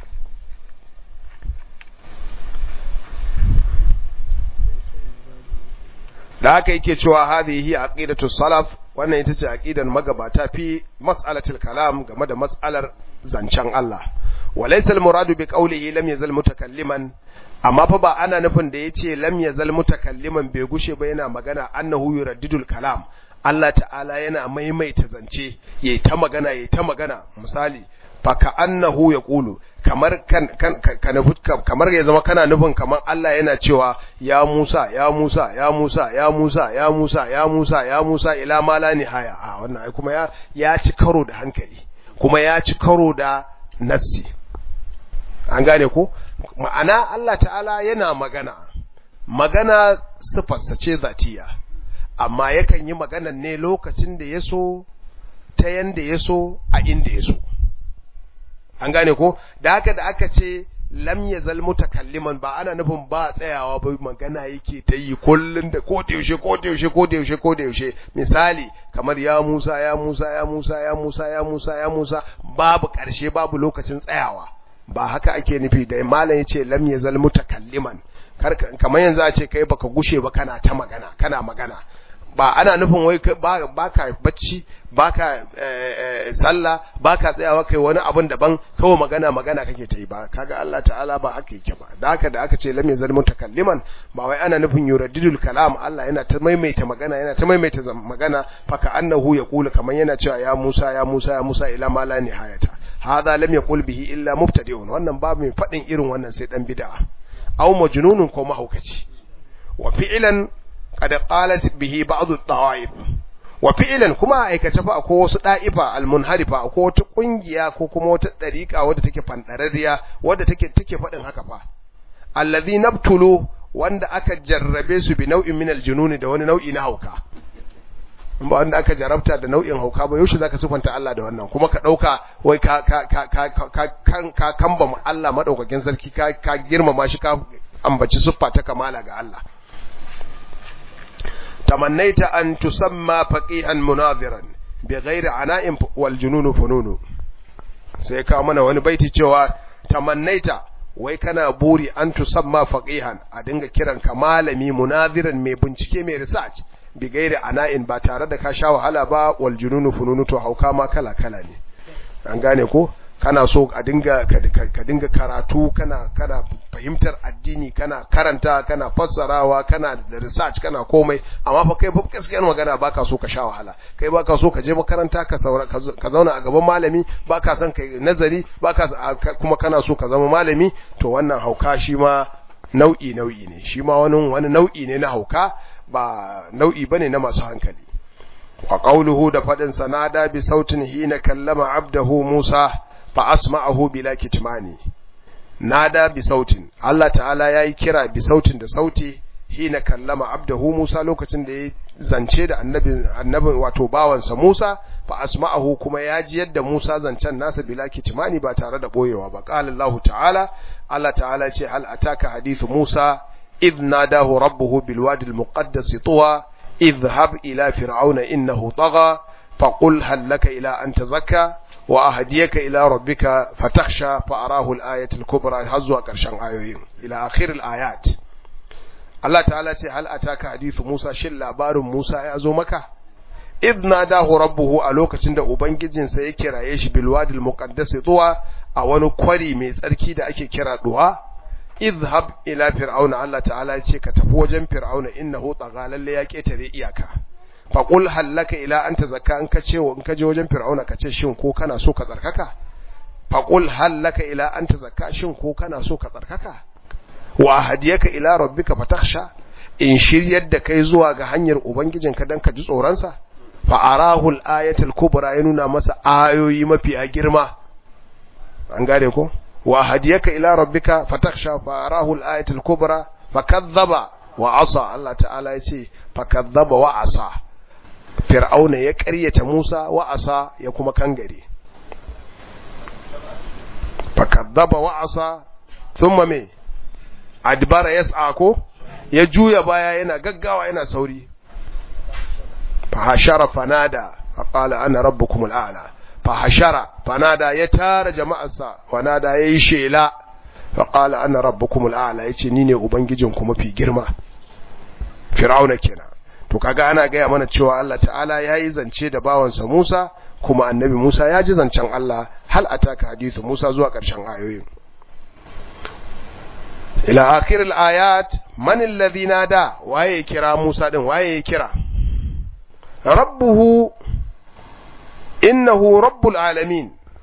da haka yake cewa hadhihi aqidatu salaf wannan ita ce aqidar magabata fi mas'alatil kalam game da mas'alar zancen Allah walaysa al-muradu bi qawlihi lam yazal mutakalliman amma fa ba ana nufin da yace lam yazal mutakalliman bai gushe ba yana magana annahu yuraddidul kalam Allah ta'ala yana maimaita zance yayi ta magana yayi ta magana misali fa ka annahu yaqulu kamar kan kan kamar ya zama kana nufin kamar Allah yana cewa ya Musa ya Musa ya Musa ya Musa ya Musa ya Musa ya Musa ila ma la nihaya a wannan ai kuma ya ya ci karo da hankali kuma ya ci karo da nassi an gane ko ma'ana Allah ta'ala yana magana magana sifarsa ce zatiya amma yakan yi maganan ne lokacin da ya so ta yanda ya so a inda ya so an gane ko da haka da aka ce lam yazal mutakalliman ba ana nufin ba tsayawa ba magana yake ta yi kullun da ko da yaushe ko da yaushe ko da yaushe ko da yaushe misali kamar ya Musa ya Musa ya Musa ya Musa ya Musa ya Musa babu karshe babu lokacin tsayawa ba haka ake nufi da malam yace lam yazal mutakalliman kamar yanzu a ce kai baka gushe ba kana ta magana kana magana ba ana nufin wai baka bacci baka sallah baka tsayawa kai wani abun daban kawai magana magana kake ta yi ba kaga Allah ta'ala ba haka yake ba da haka da aka ce lam yazal mutakalliman ba wai ana nufin yuradidul kalam Allah yana ta maimaita magana yana ta maimaita magana faka annahu yaqulu kaman yana cewa ya Musa ya Musa ya Musa ila ma la nihayata hadha lam yaqul bihi illa mubtadi'un wannan ba mai fadin irin wannan sai dan bid'a aw majnunun ko mahaukaci wa fi'lan qad qalat bihi ba'd ad-da'if wa fi'lan kuma aikace fa akwai wasu da'ifa al-munharifa akwai wata kungiya ko kuma wata dariqa wadda take fandarariya wadda take take fadin haka fa allazi nabtulu wanda aka jarrabe su bi nau'in min al-jununi da wani nau'i na hauka ba wanda aka jarabta da nau'in hauka ba yaushe zaka sifanta Allah da wannan kuma ka dauka wai ka ka ka ka ka ka kamba Allah madaukakin sarki ka ka girmama shi ka ambaci siffa ta kamala ga Allah tamannaita an tusamma faqihan munadiran bighairi ana'in wal jununu fununu sai ka mana wani baiti cewa tamannaita wai kana buri an tusamma faqihan a dinga kiran ka malami munadiran mai bincike mai research bigairi ana'in ba tare da ka sha wahala ba wal jununu fununu to hauka ma kala kala ne an gane ko kana so a dinga ka dinga karatu kana kana fahimtar addini kana karanta kana fassarawa kana da research kana komai amma fa kai ba gaskiyar magana baka so ka sha wahala kai baka so ka je makaranta ka saura ka zauna a gaban malami baka son kai nazari baka kuma kana so ka zama malami to wannan hauka shi ma nau'i nau'i ne shi ma wani wani nau'i ne na hauka ba nau'i bane na masu hankali wa qawluhu da fadin sanada bi sautin hina kallama abdahu Musa fa asma'ahu bila kitmani nada bi sautin Allah ta'ala yayi kira bi sautin da sauti hina kallama abdahu Musa lokacin da ya zance da annabin annabin wato bawansa Musa fa asma'ahu kuma ya ji yadda Musa zancen nasa bila kitmani ba tare da boyewa ba qala Allah ta'ala Allah ta'ala ce hal ataka hadithu Musa إذ ناداه ربه بالوادي المقدس طوى اذهب إلى فرعون إنه طغى فقل هل لك إلى أن تزكى وأهديك إلى ربك فتخشى فأراه الآية الكبرى هزوا كرشان آيوين إلى آخر الآيات الله تعالى هل أتاك حديث موسى شل لابار موسى يأزو مكة إذ ناداه ربه ألوك تند أبنجزين سيكرا يش بالوادي المقدس طوى أولو كوري ميز أركيد أكي كرا طوى izhab ila fir'auna Allah ta'ala ce ka tafi wajen fir'auna innahu tagha lalle ya ketare iyaka fa qul hallaka ila anta zakka in ka ce in ka je wajen fir'auna ka ce shin ko kana so ka tsarkaka fa qul hallaka ila anta zakka shin ko kana so ka tsarkaka wa hadiyaka ila rabbika fatakhsha in shiryar da kai zuwa ga hanyar ubangijinka dan ka ji tsoron sa fa arahu al-ayatul kubra ya nuna masa ayoyi mafi girma an gane ko وهديك إلى ربك فتخشى فأراه الآية الكبرى فكذب وعصى الله تعالى يتي فكذب وعصى فرعون يكرية موسى وعصى يكما كنغري فكذب وعصى ثم مي أدبر يسعى يجوي بايا ينا غغاوا ينا سوري فحشر فنادى فقال أنا ربكم الأعلى fahashara fanada ya tara jama'arsa fanada ya yi shela faƙala ana rabbukum al'ala ya ce ni ne ubangijinku mafi girma fir'auna kenan to kaga ana gaya mana cewa Allah ta'ala ya yi zance da bawansa Musa kuma annabi Musa ya ji zancen Allah hal ataka hadithu Musa zuwa ƙarshen ayoyin ila akhir ayat man alladhi nada waye kira Musa din waye kira rabbuhu innahu rabbul alamin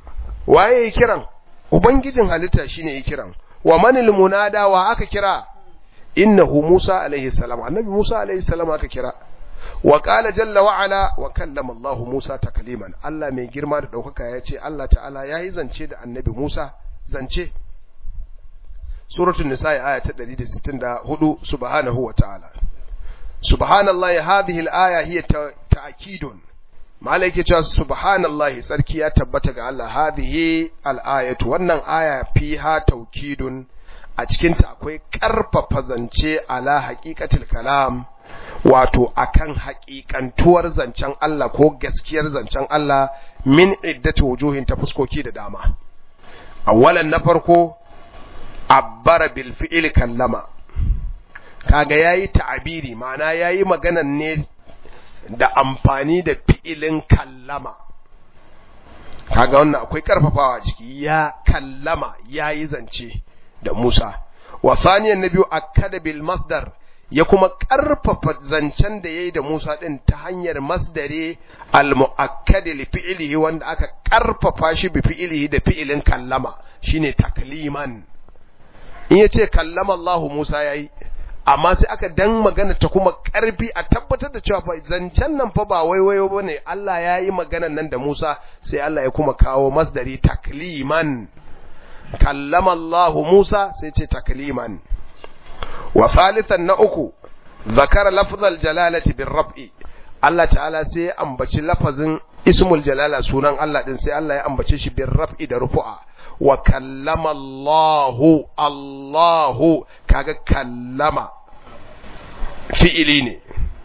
waye yi kiran ubangijin halitta shine yi kiran wa manil munada wa aka kira innahu Musa alaihi salam annabi Musa alaihi salam aka kira wa qala jalla wa ala wa kallama Allah Musa takliman Allah mai girma da daukaka ya ce Allah ta'ala yayi zance da annabi Musa zance suratul nisa aya ta 164 subhanahu wa ta'ala subhanallahi hadhihi al-aya hiya ta'kidun malai ke cewa subhanallahi sarki ya tabbata ga Allah hadhihi al-ayatu wannan aya fiha taukidun a cikin ta akwai karfafa zance ala haqiqatil kalam wato akan haƙiƙantuwar zancen Allah ko gaskiyar zancen Allah min iddati wujuhin ta fuskoki da dama awwalan na farko abbara bil fi'il kallama kaga yayi ta'abiri ma'ana yayi maganan ne da amfani da fi'ilin kallama kaga wannan akwai karfafawa ciki ya kallama yayi zance da Musa wa saniyan nabiyu akkada bil masdar ya kuma karfafa zancen da yayi da Musa din ta hanyar masdare al muakkad li fi'lihi wanda aka karfafa shi bi fi'lihi da fi'ilin kallama shine takliman in yace kallama Allah Musa yayi amma sai aka dan magana ta kuma karfi a tabbatar da cewa zancen nan fa ba waiwayo bane Allah ya yi maganan nan da Musa sai Allah ya kuma kawo masdari takliman kallama Allah Musa sai ce takliman wa thalithan na uku zakara lafzal jalalati bir raf'i Allah ta'ala sai ya ambaci lafazin ismul jalala sunan Allah din sai Allah ya ambace shi bir raf'i da rufu'a wa kallama Allahu Allahu kaga kallama fi'ili ne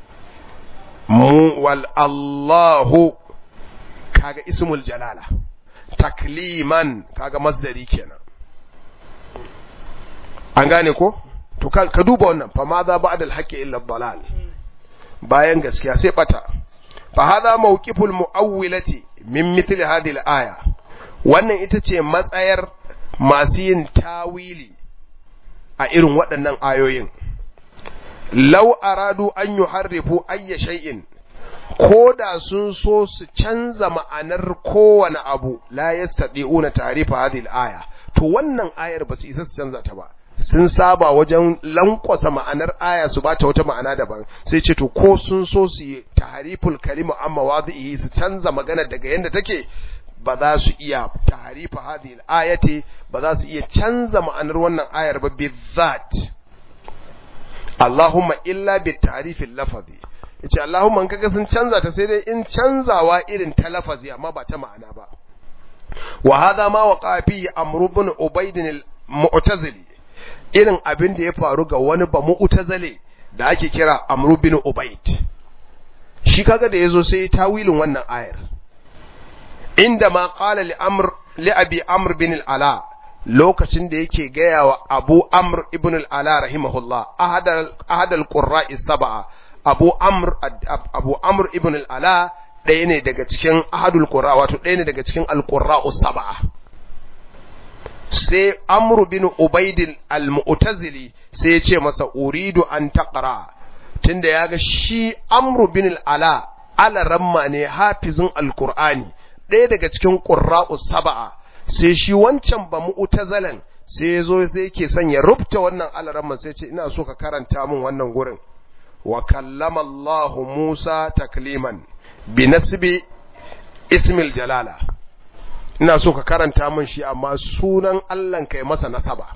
mu wal Allahu kaga ismul jalala takliman kaga masdari kenan an gane ko to ka duba wannan fa ma za ba'da al-haqqi illa dalal bayan gaskiya sai bata fa hadha mawqiful muawwilati min mithli hadhihi al-aya wannan ita ce matsayar masu yin tawili a irin waɗannan ayoyin lau aradu an yi harrifu ayya shay'in ko da sun so su canza ma'anar kowane abu la yastati'una tarifa hadhihi al-aya to wannan ayar ba su isa su canza ta ba sun saba wajen lankwasa ma'anar aya su bata wata ma'ana daban sai ce to ko sun so su yi tahriful kalima amma wadhihi su canza magana daga yanda take ba za su iya tahrifa hadhihi al-ayati ba za su iya canza ma'anar wannan ayar ba bizat Allahumma illa bi ta'rifil lafazi yace Allahumma in kaga sun canza ta sai dai in canzawa irin ta lafazi amma ba ta ma'ana ba wa hadha ma waqa fi amr ibn ubayd al-mu'tazili irin abin da ya faru ga wani ba mu'tazile da ake kira amr ibn ubayd shi kaga da yazo sai tawilin wannan ayar inda ma qala li amr li abi amr bin al-ala lokacin da yake gaya wa abu amr ibn al-ala rahimahullah ahadal qurra'i sab'a abu amr abu amr ibn al-ala ɗaya ne daga cikin ahadul qurra wato ɗaya ne daga cikin al-qurra'u sab'a sai amr bin ubaid al-mu'tazili sai ya ce masa uridu an taqra tunda yaga shi amr bin al-ala ala ramma ne hafizin al-qur'ani ɗaya daga cikin qurra'u sab'a sai shi wancan ba mu'tazalan sai ya zo sai yake son ya rubuta wannan alaramman sai ce ina so ka karanta min wannan gurin wa kallama Allah Musa takliman bi nasbi ismil jalala ina so ka karanta min shi amma sunan Allah kai masa nasaba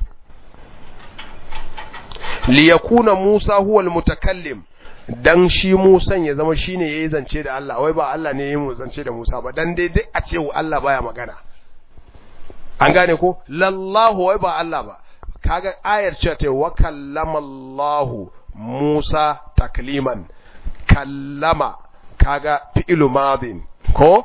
li yakuna Musa huwa almutakallim dan shi Musan ya zama shine yayi zance da Allah wai ba Allah ne yayi zance da Musa ba dan dai duk a ce Allah baya magana an gane ko lallahu wai ba Allah ba kaga ayar cewa ta wa kallama Allah Musa takliman kallama kaga fi'lu madin ko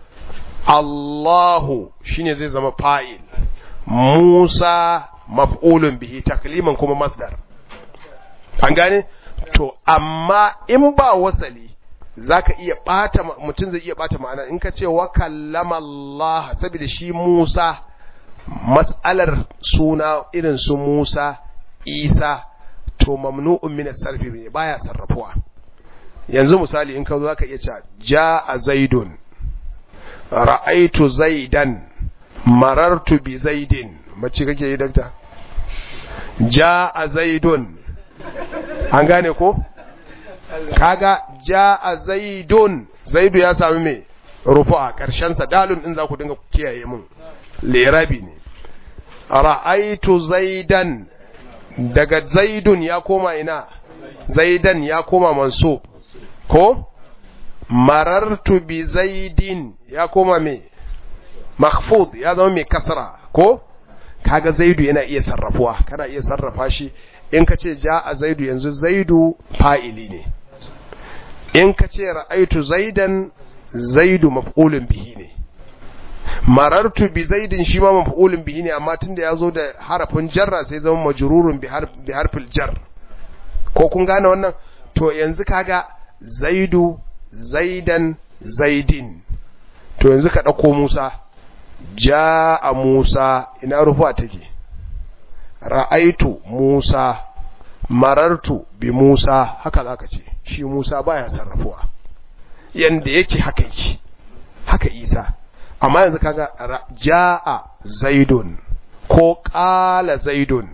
Allahu shine zai zama fa'il Musa maf'ulun bihi takliman kuma masdar an gane to amma in ba wasali zaka iya bata mutum zai iya bata ma'ana in ka ce wa kallama Allah saboda shi Musa mas'alar suna irin su Musa Isa to mamnu'un min as-sarfi ne baya sarrafuwa yanzu misali in ka zo zaka iya cewa jaa zaidun ra'aitu zaidan marartu bi zaidin mace kake yi dakta ja'a zaidun an gane ko kaga ja'a zaidun zaidu ya sami me rufu'a karshen sa dalun din za ku dinga kiyaye mun lirabi ne ra'aitu zaidan daga zaidun ya koma ina zaidan ya koma mansub ko marartu bi zaidin ya koma me mahfud ya zama mai kasra ko kaga zaidu yana iya sarrafuwa kana iya sarrafa shi in ka ce ja a zaidu yanzu zaidu fa'ili ne in ka ce ra'aitu zaidan zaidu maf'ulun bihi ne marartu bi zaidin shi ma maf'ulun bihi ne amma tunda ya zo da harafin jarra sai zama majrurun bi harfil jar ko kun gane wannan to yanzu kaga zaidu zaidan zaidin to yanzu ka ɗauko musa ja'a musa ina rufa take ra'aitu musa marartu bi musa haka zaka ce shi musa baya sarrafuwa yanda yake haka yake haka isa amma yanzu kaga ja'a zaidun ko qala zaidun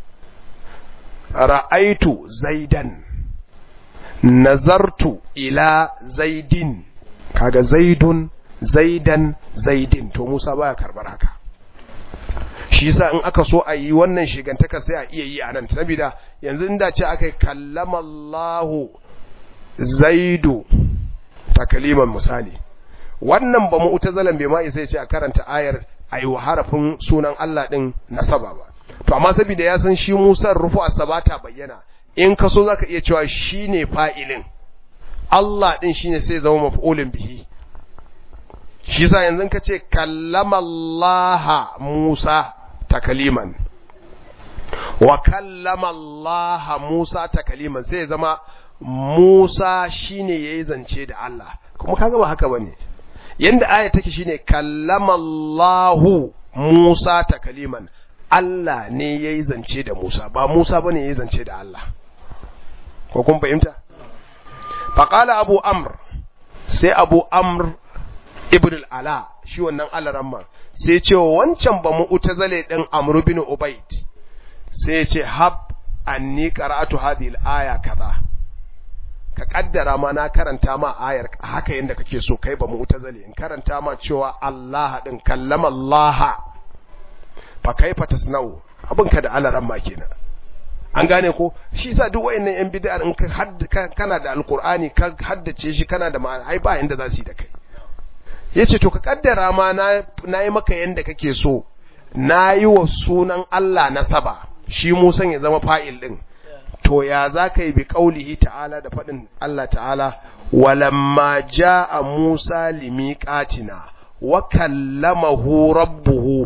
ra'aitu zaidan nazartu ila zaidin kaga zaidun zaidan zaidin to Musa baya karbar haka shi yasa in aka so a yi wannan shigantaka sai a iya yi a nan saboda yanzu inda ce aka kallama Allahu zaidu takaliman misali wannan ba mu'tazalan bai ma sai ce a karanta ayar ayi wa harafin sunan Allah din nasaba ba to amma saboda ya san shi Musa rufu asabata bayyana in ka so zaka iya cewa shine fa'ilin Allah din shine sai zama maf'ulun bihi shi sa yanzu ka ce kallama Allah Musa takaliman wa kallama Allah Musa takaliman sai zama Musa shine yayi zance da Allah kuma kaga ba haka bane yanda aya take shine kallama Allah Musa takaliman Allah ne yayi zance da Musa ba Musa bane yayi zance da Allah ko kun fahimta faqala Abu Amr sai Abu Amr ibn al-ala shi wannan alaramma sai ce wancan ba mu utazale din amr bin ubayd sai ce hab anni qara'atu hadhihi al-aya kaza ka kaddara ma na karanta ma ayar haka yanda kake so kai ba mu utazale in karanta ma cewa Allah din kallama Allah fa kaifa tasna'u abin ka da alaramma kenan an gane ko shi yasa duk wayannan yan bid'a in ka kana da alqur'ani ka haddace shi kana da ma'ana ai ba inda za su yi da kai ya ce to ka kaddara ma na yi maka yadda kake so na yi wa sunan Allah nasaba shi musan ya zama fa'il ɗin to ya za ka yi bi ƙaulihi ta'ala da faɗin Allah ta'ala walamma a musa limiƙatina wa kallamahu rabbuhu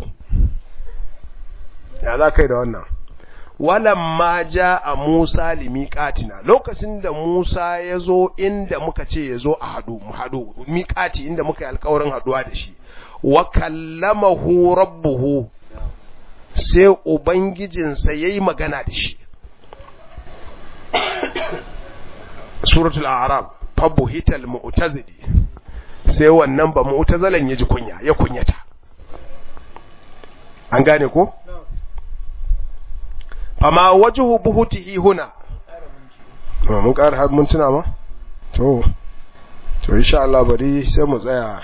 ya za ka yi da wannan walamma a musa limiƙatina lokacin da musa ya zo inda muka ce ya zo a haɗu mu haɗu miƙati inda muka yi alƙawarin haɗuwa da shi wa kallamahu rabbuhu sai ubangijinsa ya yi magana da shi suratul a'raf fabuhital mu'tazili sai wannan ba mu'tazalan ya ji kunya ya kunyata an gane ko fama wajhu buhutihi huna mun ƙara har mun tuna ma to to insha Allah bari sai mu tsaya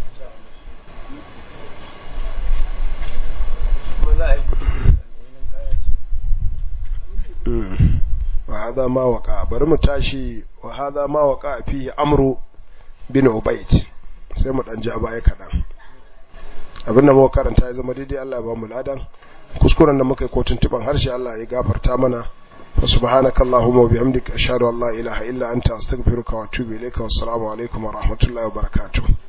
wa hada ma waka bari mu tashi wa hada ma waka fi amru bin ubayd sai mu dan ja baya kadan abinda muka karanta ya zama daidai Allah ya ba mu ladan kuskuren da muka yi ko tuntuban harshe Allah ya gafarta mana wa subhanaka allahumma wa bihamdika ashhadu an la ilaha illa anta astaghfiruka wa atubu ilayka wa assalamu alaikum wa rahmatullahi wa barakatuh